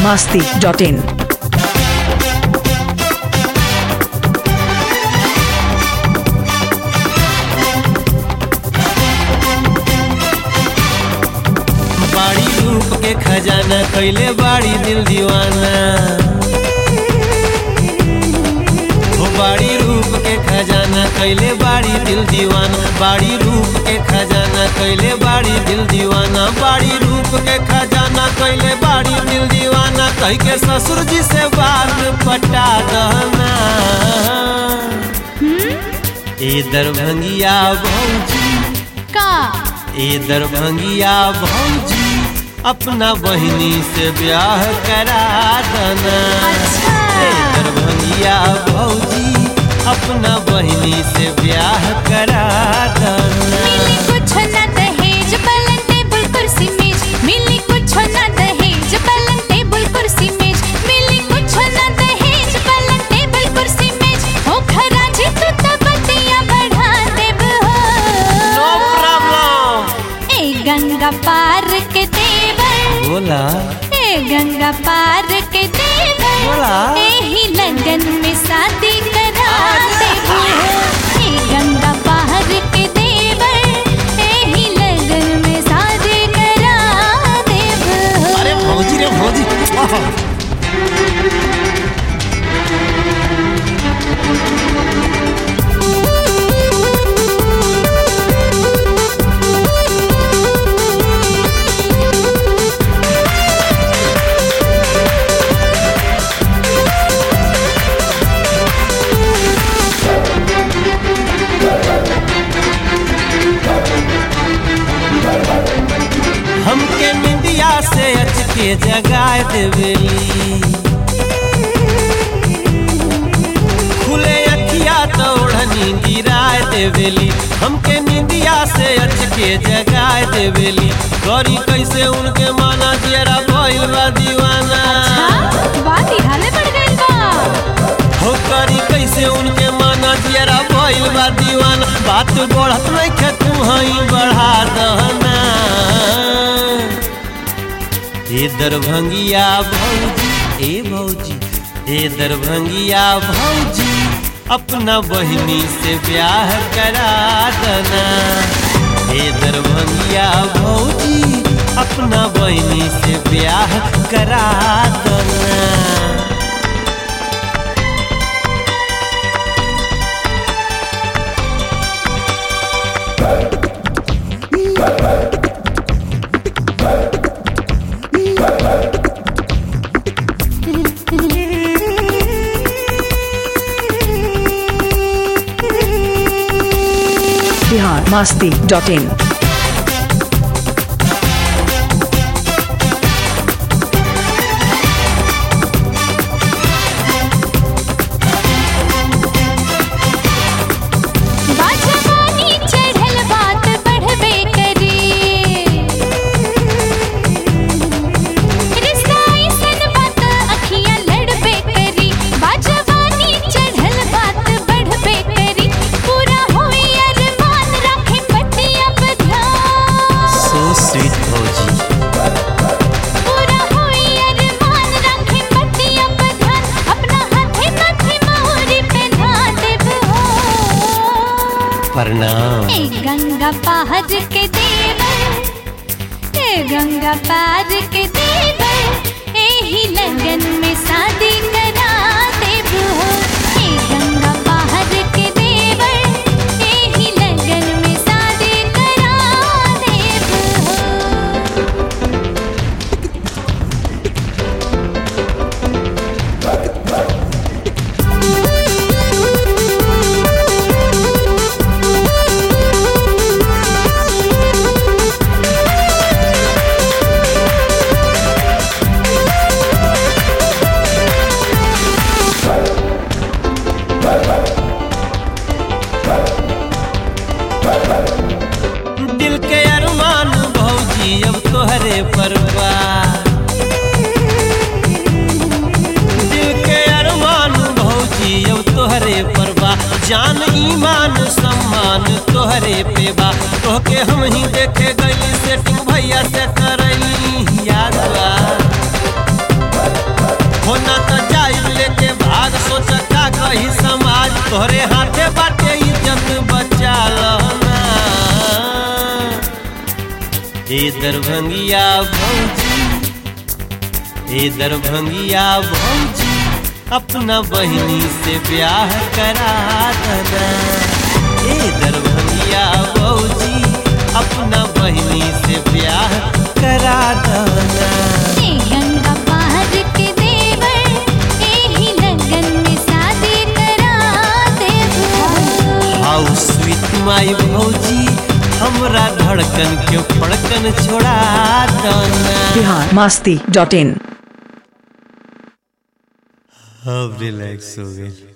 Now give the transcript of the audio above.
masti.in. बाड़ी रूप के खजाना कैले बाड़ी दिल दीवाना हो बाड़ी रूप के खजाना कैले बाड़ी दिल दीवाना बाड़ी रूप के खजाना कैले बाड़ी दिल दीवाना बाड़ी रूप के खजाना कैले बाड़ी दिल दीवाना कह के ससुर जी से बात पटा दहना ए दरभंगिया भौजी का ए दरभंगिया भौजी अपना बहिनी से ब्याह करा दना अच्छा। ए दरभंगिया भौजी अपना बहिनी से ब्याह करा दना मिली कुछ न दहेज पलंग टेबल कुर्सी मेज मिली कुछ न दहेज पलंग टेबल कुर्सी मेज मिली कुछ न दहेज पलंग टेबल कुर्सी मेज हो खराज तू त बतिया बढ़ा देब नो हो प्रॉब्लम ए गंगा पार के देवर बोला ए गंगा पार के देवर बोला। एही लगन में शादी करा देबो ए गंगा पार के देवर एही लगन में शादी करा देबो अरे भौजी रे भौजी हमके निंदिया से अच के जगाए देवेली खुले अखिया तो ओढ़नी गिराए देवेली हमके निंदिया से अच के जगाए देवेली गौरी कैसे उनके माना जरा भइल बा दीवाना बात हाले बढ़ गइल बा हो करी कैसे उनके माना जरा भइल बा दीवाना बात बढ़त नहीं खे तू हई बढ़ा दहना ए दरभंगिया भौजी ए भौजी ए दरभंगिया भौजी अपना बहिनी से ब्याह करा दना ए दरभंगिया भौजी अपना बहिनी से ब्याह करा दना Bihar masti.in. बाजवानी चढ़ल बात बढ़बे करी रिश्ता ऐसन बात अखियां लड़बे करी बाजवानी चढ़ल बात बढ़बे करी पूरा होई अरमान रखे पतिया पे ध्यान सो स्वीट भौजी पूरा होई अरमान रखे पतिया पे ध्यान अपना हाथे माथे मोहरी पे ध्यान देब हो प्रणाम ए गंगा पहाड़ के देवर ए गंगा पार के देवर एही लगन में शादी करा देब हो ए गंगा पहाड़ के देवर एही लगन में शादी करा देब हो दिल के अरमान भौजी अब तोहरे परवा दिल के अरमान भौजी अब तोहरे परवा जान ईमान सम्मान तोहरे पे बा तोहके हम ही देखे गई सेटिंग भैया से करई याद बा होना तो जाई लेके भाग सोच का कही समाज तोहरे हाथे बाटे इज्जत बचा लहना ए दरभंगिया भौजी ए दरभंगिया भौजी अपना बहिनी से ब्याह करा दना ए दरभंगिया भौजी अपना बहिनी से ब्याह करा दना ए गंगा पार के देवर एही लगन में शादी करा देबो हाउ स्वीट माई भौजी हमरा धड़कन के फड़कन छोड़ा दना बिहार मस्ती डॉट इन अब रिलैक्स हो गई